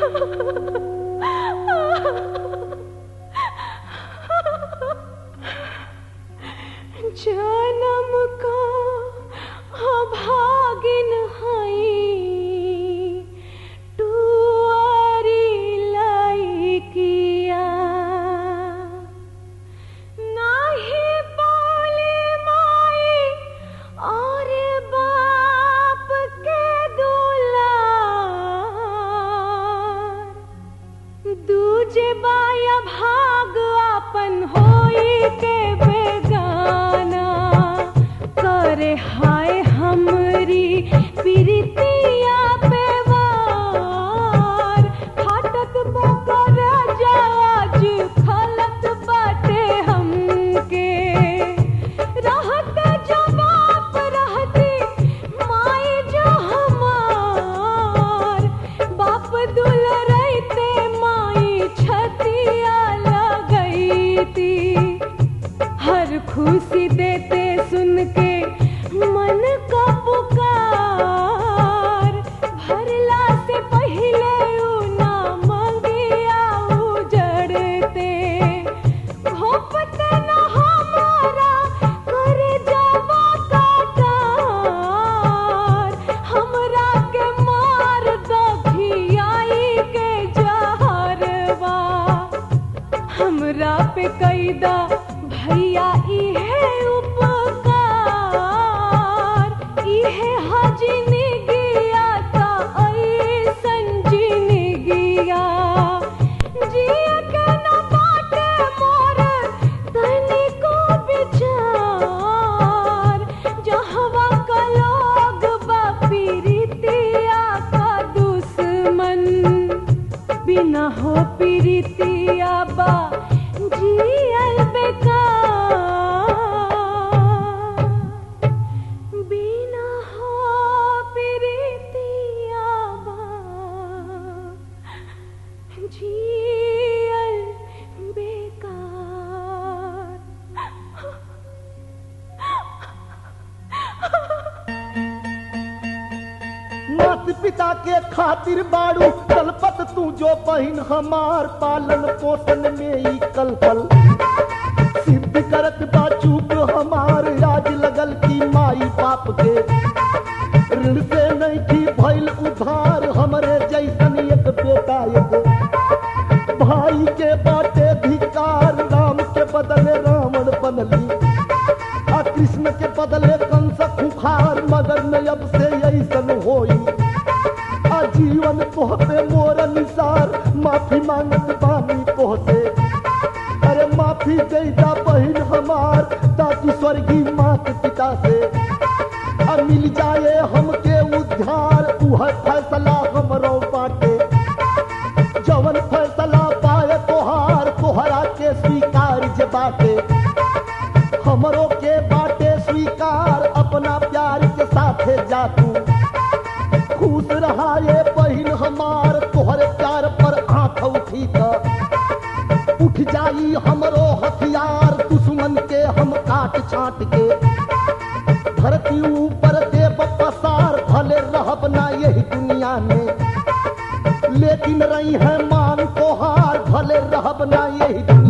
जन्म का अभागिन हई टुअरी लइकिया नाही बोले माई और बाप के दुलार दूजे बाया भाग अपन होई के बेगाना करे हाय हमरी प्रीतिया पे वार फाटत बकर जाज खलत बाटे हमके रहत जो बाप रहती माई जो हमार बाप दुल रहते माई छतिया लगैती हर खुशी देते सुन के मन का पुकार भरला से पहले ऊ ना मंगिया उजड़ते घोपते न हमारा करे जावा काटार हमरा के मार दखियाई के जहरवा हमरा पे कैदा भैया इहे उपकार इहे हजनी गिया ता ऐसन जिनी गिया जिया के न बाटे मोर तनिको विचार जहवा का लोग बा पीरितिया का दुश्मन बिना हो पीरितिया बा जियल बेकार बिना हो पीरितिया बा जियल बेकार मात पिता के खातिर बाड़ू कलपत तू जो बहिन हमार पालन पोषण में ही कलपल सिद्ध करत बा चूक हमार राज लगल की माई बाप के ऋण से नहीं की भइल उधार हमरे जैसन एक बेटा एक भाई के बाटे धिकार राम के बदले रावण बनली आ कृष्ण के बदले कंस खुखार मगर न अब से ऐसन होई आ जीवन तोह पे मोर निसार माफी मांगत बानी तोह से अरे माफी दे दा बहिन हमार ताकि स्वर्गीय मात पिता से आ मिल जाए हमके उद्धार उह फैसला हमरो बाटे जवन फैसला पाए तोहार तोहरा के स्वीकार जे बाटे हमरो के बाटे स्वीकार अपना प्यार के साथे जा तू खुश रहा ये बहिन हमार तोहरे प्यार पर आंख उठी त उठ जाई हमरो हथियार दुश्मन के हम काट छाट के धरती ऊपर देव पसार भले रहब ना यही दुनिया में लेकिन रही है मान तोहार भले रहब ना यही दुनिया